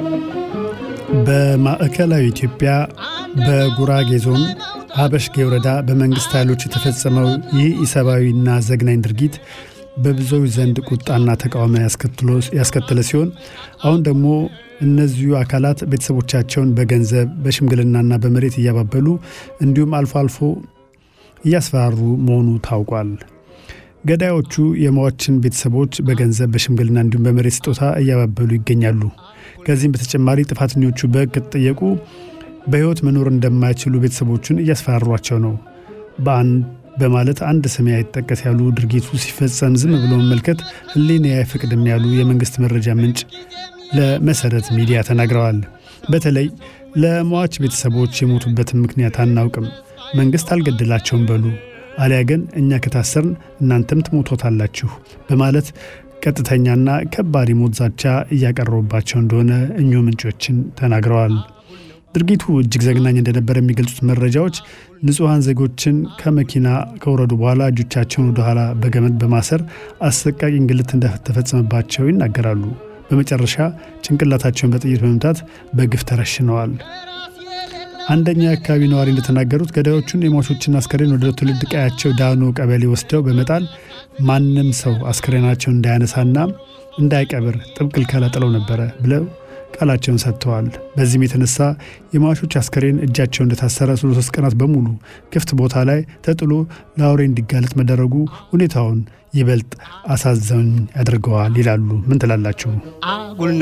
በማዕከላዊ ኢትዮጵያ በጉራጌ ዞን ሀበሽጌ ወረዳ በመንግሥት ኃይሎች የተፈጸመው ይህ ኢሰብአዊና ዘግናኝ ድርጊት በብዙዎች ዘንድ ቁጣና ተቃውሞ ያስከተለ ሲሆን አሁን ደግሞ እነዚሁ አካላት ቤተሰቦቻቸውን በገንዘብ በሽምግልናና በመሬት እያባበሉ እንዲሁም አልፎ አልፎ እያስፈራሩ መሆኑ ታውቋል። ገዳዮቹ የሟችን ቤተሰቦች በገንዘብ በሽምግልና እንዲሁም በመሬት ስጦታ እያባበሉ ይገኛሉ። ከዚህም በተጨማሪ ጥፋተኞቹ በሕግ ከተጠየቁ በሕይወት መኖር እንደማይችሉ ቤተሰቦቹን እያስፈራሯቸው ነው በአንድ በማለት አንድ ስም አይጠቀስ ያሉ ድርጊቱ ሲፈጸም ዝም ብሎ መመልከት ሕሊና አይፈቅድም ያሉ የመንግሥት መረጃ ምንጭ ለመሰረት ሚዲያ ተናግረዋል። በተለይ ለሟች ቤተሰቦች የሞቱበትን ምክንያት አናውቅም፣ መንግሥት አልገደላቸውም በሉ፣ አሊያ ግን እኛ ከታሰርን እናንተም ትሞቶታላችሁ በማለት ቀጥተኛና ከባድ የሞት ዛቻ እያቀረቡባቸው እንደሆነ እኚሁ ምንጮችን ተናግረዋል። ድርጊቱ እጅግ ዘግናኝ እንደነበረ የሚገልጹት መረጃዎች ንጹሐን ዜጎችን ከመኪና ከወረዱ በኋላ እጆቻቸውን ወደ ኋላ በገመድ በማሰር አሰቃቂ እንግልት እንደተፈጸመባቸው ይናገራሉ። በመጨረሻ ጭንቅላታቸውን በጥይት በመምታት በግፍ ተረሽነዋል። አንደኛ የአካባቢ ነዋሪ እንደተናገሩት ገዳዮቹን የሟቾችን አስከሬን ወደ ትውልድ ቀያቸው ዳኖ ቀበሌ ወስደው በመጣል ማንም ሰው አስከሬናቸውን እንዳያነሳና እንዳይቀብር ጥብቅ ክልከላ ጥለው ነበረ ብለው ቃላቸውን ሰጥተዋል። በዚህም የተነሳ የሟቾች አስከሬን እጃቸው እንደታሰረ ሶስት ቀናት በሙሉ ክፍት ቦታ ላይ ተጥሎ ለአውሬ እንዲጋለጥ መደረጉ ሁኔታውን ይበልጥ አሳዛኝ ያደርገዋል ይላሉ። ምን ትላላችሁ?